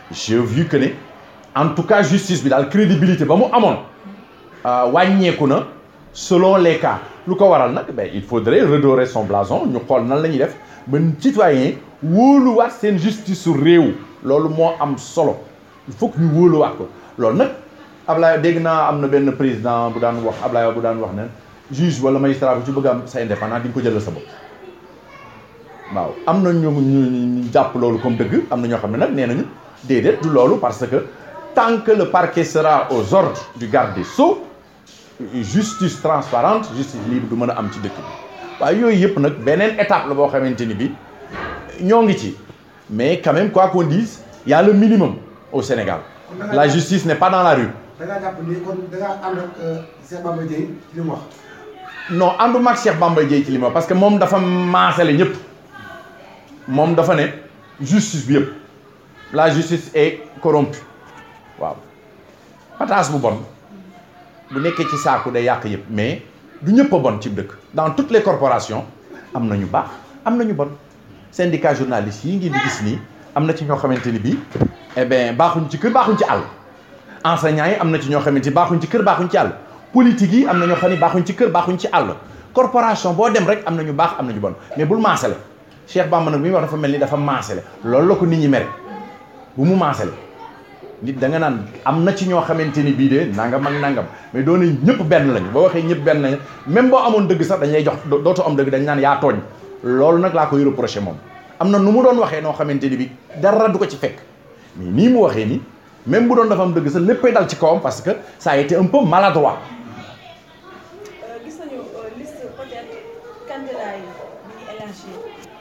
j'ai vu que ne en tout cas justice bi daal crédibilité ba mu amoon wàññeeku na selon les cas lu ko waral nag ben il faudrait redorer son blason ñu xool nan la ñuy def ba citoyen wóoluwaat seen justice su réew loolu moo am solo il faut que ñu wóoluwaat ko loolu nag Ablaye dégg naa am na benn président bu daan wax Ablaye bu daan wax ne juge wala magistrat bu ci bëgg am sa indépendant di nga ko jëlal sa bopp waaw am na ñu ñu jàpp loolu comme dëgg am na ñoo xam ne nag nee nañu déedéet du loolu parce que tant que le parquet sera aux ordres du garde des Sceaux justice transparente justice libre du mën a am ci dëkk bi waaye yooyu yëpp nag beneen étape la boo xamante ni bi ñoo ngi ci mais quand même quoi qu'on dise il y a le minimum au Sénégal la justice n'est pas dans la rue da ngaa jàpp ni kon da ngaa ànd ak Cheikh Bamba Dièye ci li mu wax. non ànduma ak Cheikh Bamba Dièye ci li ma wax parce que moom dafa maasale ñëpp moom dafa ne justice bi yëpp la justice est corrompue waaw pataas bu bon bu nekkee ci saaku day yàq yëpp mais du ñëpp a bon ci dëkk dans toutes les corporations am na ñu baax am na ñu bon syndicat journaliste yi ngeen di gis nii am na ci ñoo xamante ni bii eh bien baaxuñ ci kër baaxuñ ci àll enseignants yi am na ci ñoo xamante ni baaxuñ ci kër baaxuñ ci àll politique yi am na ñoo xam ne baaxuñ ci kër baaxuñ ci àll corporation boo dem rek am na ñu baax am na ñu bon mais bul maasale Cheikh Bamba nag mi wax dafa mel ni dafa maasale loolu la ko nit ñi mere bu mu maasale nit da nga naan am na ci ñoo xamante ni bii de nangam ak nangam mais doon nañ ñëpp benn lañu boo waxee ñëpp benn lañu même boo amoon dëgg sax dañ lay jox dootoo am dëgg dañ naan yaa tooñ loolu nag laa koy reproché moom am na nu mu doon waxee noo xamante ni bi dara du ko ci fekk mais nii mu waxee nii même bu doon dafa am dëgg sax léppay dal ci kawam parce que ça a été un peu maladroit gis nañu liste peut-être candidat yi bi ñu élargir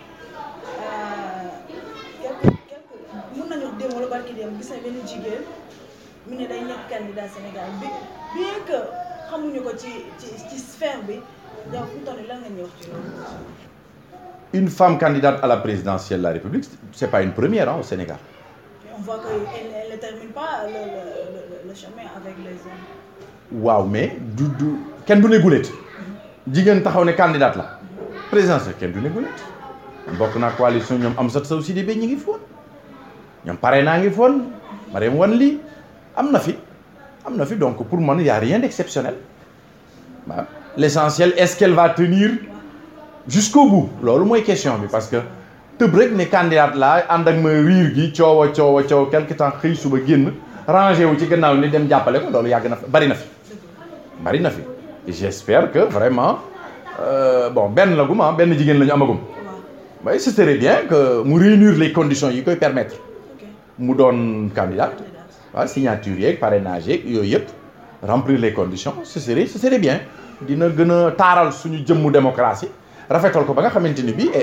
quelque quelque mun nañu wax démb wala barki démb gis nañ benn jigéen mu ne day nekk candidat Sénégal bi bien que xamuñu ko ci ci ci sphère bi yow fu mu toll nii lan nga ñuy wax ci loolu. une femme candidate à la présidentielle de la République c'est pas une première hein, au Sénégal on voit que elle elle ne termine pas le le le, le chemin avec les hommes. waaw mais du du kenn du ne guléet jigéen taxaw ne candidate la présidentielle kenn du ne guléet bokk naa coalition ñoom Amsatou Sow Sidibé ñi ngi foon ñoom pare naa ngi foon Mariam Wane lii am na fi am na fi donc pour man y a rien d'exceptionnel waaw l'essentiel est-ce qu'elle va tenir jusqu'au bout loolu mooy question bi parce que tëb rek ne candidate laa ànd ak ma riir gi coow a coow a coow quelque temps xëy suba génn rangé wu ci gannaaw ni dem jàppale ko loolu yàgg na fi bari na fi bari na fi j'espère que vraiment euh, bon benn la gum ah benn jigéen la ñu amagum mais ce serait bien que mu réunir les conditions yi koy permettre ok mu doon candidate waaw signature yeeg parrainage yeeg yooyu yëpp remplir les conditions ce serait ce serait bien dina gën a taaral suñu jëmmu démocratie rafetal ko ba nga xamante ni bii et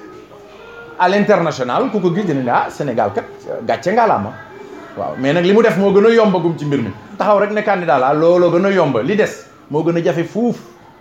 à l'international ku ko gis dina ne ah Sénégal kat gàcce ngalaama waaw mais nag li mu def moo gën a yombagum ci mbir mi taxaw rek ne candidat la looloo gën a yomba li des moo gën a jafe fuuf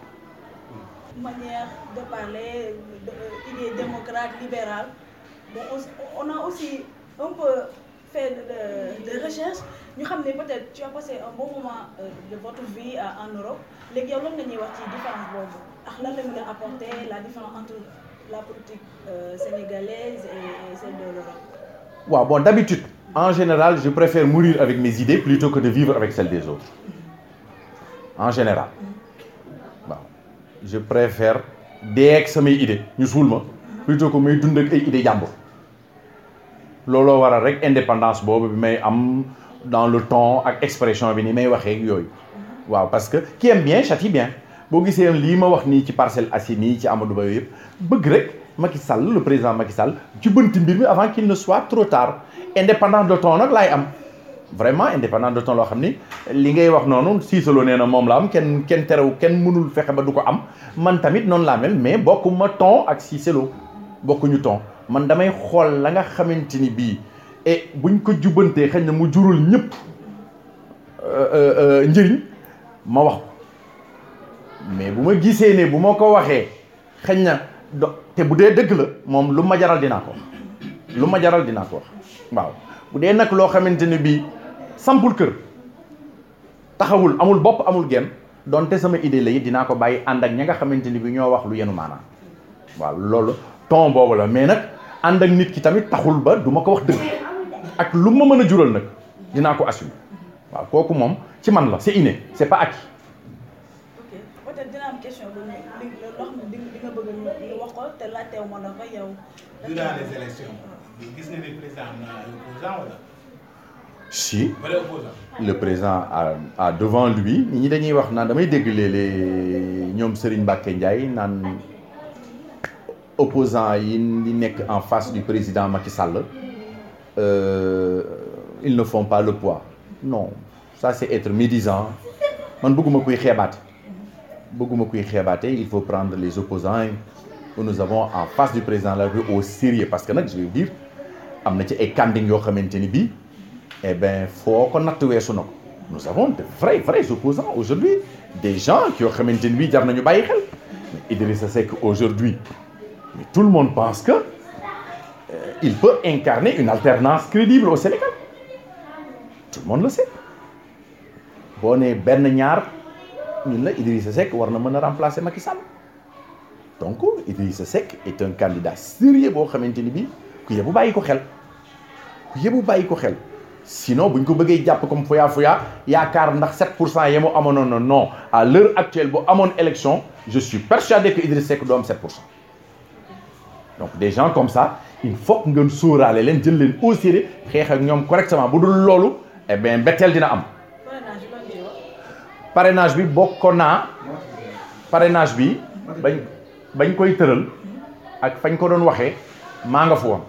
manière de parler, de, euh, idée démocrate, libérale. Bon, on, on a aussi un peu fait de, de, de recherche. Nous savons peut-être tu as passé un bon moment euh, de votre vie euh, en Europe. Les gens ont dit différence boobu ak lan la mën a apporter la différence entre la politique euh, sénégalaise et, et celle de l'Europe. waaw bon d'habitude en général je préfère mourir avec mes idées plutôt que de vivre avec celles des autres en général waaw je préfère dee ak samay idées ñu suul ma plutôt que may dund ak ay idées jàmbur looloo waral rek indépendance boobu bi may am dans le ton ak expression bi ni may waxee ak yooyu waaw parce que qui aime bien châtie bien boo gisee lii ma wax nii ci Parcelles Assainies ci Amadou Ba yooyu yëpp bëgg rek Macky Sall le président Macky Sall jubanti mbir mi avant qu'il ne soit trop tard indépendant de ton nag laay am vraiment indépendant de ton loo xam ni li ngay wax noonu siisaloo nee na moom la am kenn kenn terew kenn mënul fexe ba du ko am man tamit noonu laa mel mais bokkuma ton ak siisaloo bokkuñu ton man damay xool la nga xamante ni bii et buñ ko jubbantee xëy na mu jurul ñëpp njëriñ ma wax ko mais bu ma gisee ne bu ma ko waxee xëy na do te bu dee dëgg la moom lu ma jaral dinaa ko wax lu ma jaral dinaa ko wax waaw bu dee nag loo xamante ne bii sampul kër taxawul amul bopp amul genn donte sama idée la it dinaa ko bàyyi ànd ak ña nga xamante ni bi ñoo wax lu yenu maanaam waaw loolu ton boobu la mais nag ànd ak nit ki tamit taxul ba du ma ko wax dëgg ak lu ma mën a jural nag dinaa ko assumer waaw kooku moom ci man la c'est inné c'est pas acquis ok peut-être dina am question bu ñu li loo xam ne di di nga bëgg ñu ñu wax ko te laajteewu ma la ko yow. durant les élections gis nga ni président am na ay opposants wala si vrai opposant le président a a devant lui nit ñi dañuy wax naan damay dégg léeg-léeg ñoom Serigne Mbacké Ndiaye naan opposants yi di nekk en face du président Macky Sall euh, ils ne font pas le poids non ça c'est être médisant man bëgguma kuy xeebaate bëgguma kuy xeebaate il faut prendre les opposants que nous avons en face du président de la République au sérieux parce que nag je veux dire am na ci ay kanding yoo xamante ni bii eh ben foo ko natt weesu na ko nous avons de vrais vrais opposants aujourd'hui des gens qui yoo xamante ni bii jar nañu bàyyi xel mais Idrissa Seck aujourd'hui mais tout le monde pense que euh, il peut incarner une alternance crédible au Sénégal tout le monde le sait boo nee benn ñaar ñun la Idrissa Seck war na mën a remplacer Macky Sall donc Idrissa Seck est un candidat sérieux boo xamante ni bii ku yebu bàyyi ko xel ku yebu bàyyi ko xel sinon bu ñu ko bëggee jàpp comme fuyaa fuyaa yaakaar ndax 7 pour cent yemu amoon non non à l'heure actuelle bu amoon élection je suis persuadé que Idrissa Seck du am 7 pour cent donc des gens comme ça il faut que ngeen sóoraale leen jël leen au sérieux xeex ak ñoom correctement bu dul loolu eh bien mbetteel dina am parrainage bi lan ciy wax. parrainage bi bokkoon naa parrainage bi bañ bañ koy tëral ak fañ ko doon waxee maa nga fa woon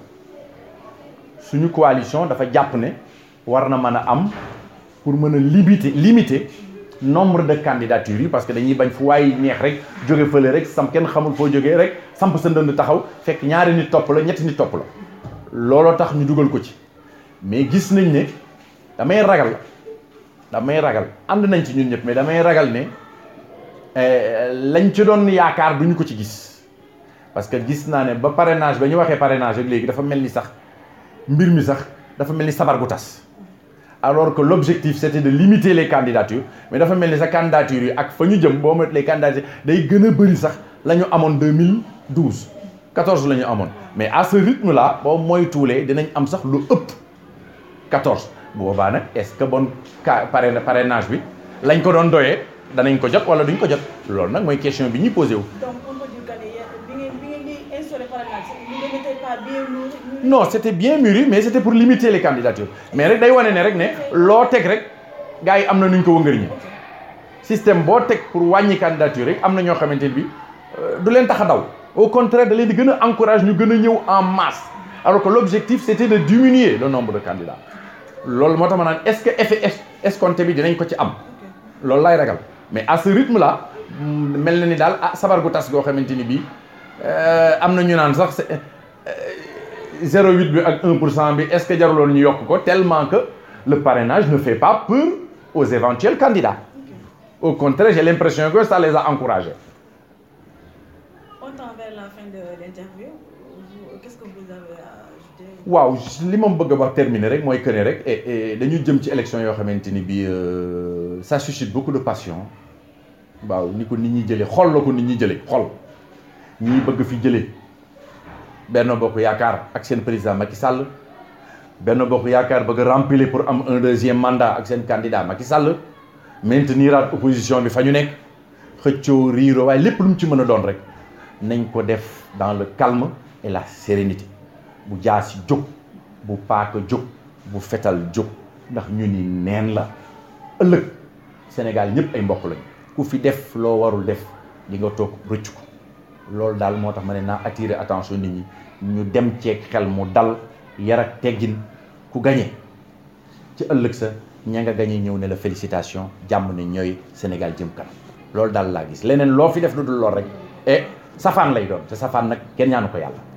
suñu coalition dafa jàpp ne war na mën a am pour mën a limiter limiter nombre de candidatures yi parce que dañuy bañ fu waay neex rek jóge fële rek sam kenn xamul foo jógee rek samp sa ndënd taxaw fekk ñaari nit topp la ñetti nit topp la looloo tax ñu dugal ko ci mais gis nañ ne damay ragal damay ragal ànd nañ ci ñun ñëpp mais damay ragal ne lañ ci doon yaakaar duñu ko ci gis parce que gis naa ne ba parrainage ba ñu waxee parrainage ak léegi dafa mel ni sax mbir mi sax dafa mel ni sabar gu tas alors que l'objectif c'était de limiter les candidatures mais dafa mel ni sa candidature yi ak fa ñu jëm boo met les candidatures day gën a bëri sax la ñu amoon 2012 14 la ñu amoon mais à ce rythme là boo moytuwulee dinañ am sax lu ëpp 14 bu boobaa nag est-ce que bon ca parrain parrainage bi lañ ko doon doyee danañ ko jot wala duñ ko jot loolu nag mooy question bi ñuy posé wu. donc on peut dire que ne yéen bi ngeen bi ngeen di instauré parrainage vous n'étiez pas bien mûri. non c'était bien mûri mais c'était pour limiter les candidatures mais rek day wane ne rek ne loo teg rek gars yi am na nu ñu ko wëngëriñee système boo teg pour wàññi candidature rek am na ñoo xamante ne bi du leen tax a daw au contraire da leen di gën a encourage ñu gën a ñëw en masse alors que l'objectif c'était de diminuer le nombre de candidats loolu moo tax ma naan est-ce que effet escompté bi dinañ ko ci am loolu lay ragal mais à ce rythme là mel na ni daal ah sabar gu tas goo xamante ni bii am na ñu naan sax 0,8 bi ak 1 pour cent bi est-ce que jaruloon ñu yokk ko tellement que le parrainage ne fait pas peur aux éventuels candidats au contraire j'ai l'impression que ça les a encouragés on tend vers la fin de l'interview Vous- qu'est-ce que vous avez à ajouter. waaw li ma bëgg a wax terminer rek mooy que ne rek et et dañu jëm ci élection yoo xamante ni bii ça suscite beaucoup de passion waaw ni ko nit ñi jëlee xol la ko nit ñi jëlee xol ñii bëgg fi jëlee Benno Bokk Yaakaar ak seen président Macky Sall Benno Bokk Yaakaar bëgg remplir pour am un deuxième mandat ak seen candidat Macky Sall maintenir at opposition bi fa ñu nekk xëccoo riiro waaye lépp lu mu ci mën a doon rek nañ ko def dans le calme et la sérénité bu jaasi jóg bu paaka jóg bu fetal jóg ndax ñu ni neen la ëllëg Sénégal ñëpp ay mbokk lañu ku fi def loo warul def di nga toog rëcc ko loolu daal moo tax ma ne naa attirer attention nit ñi ñu dem ceeg xel mu dal yar ak teggin ku gañe ci ëllëg sa ña nga gañe ñëw ne la félicitation jàmm ne ñooy Sénégal jëm kanam loolu daal laa gis leneen loo fi def lu dul lool rek et safaan lay doon te safaan nag kenn ñaanu ko yàlla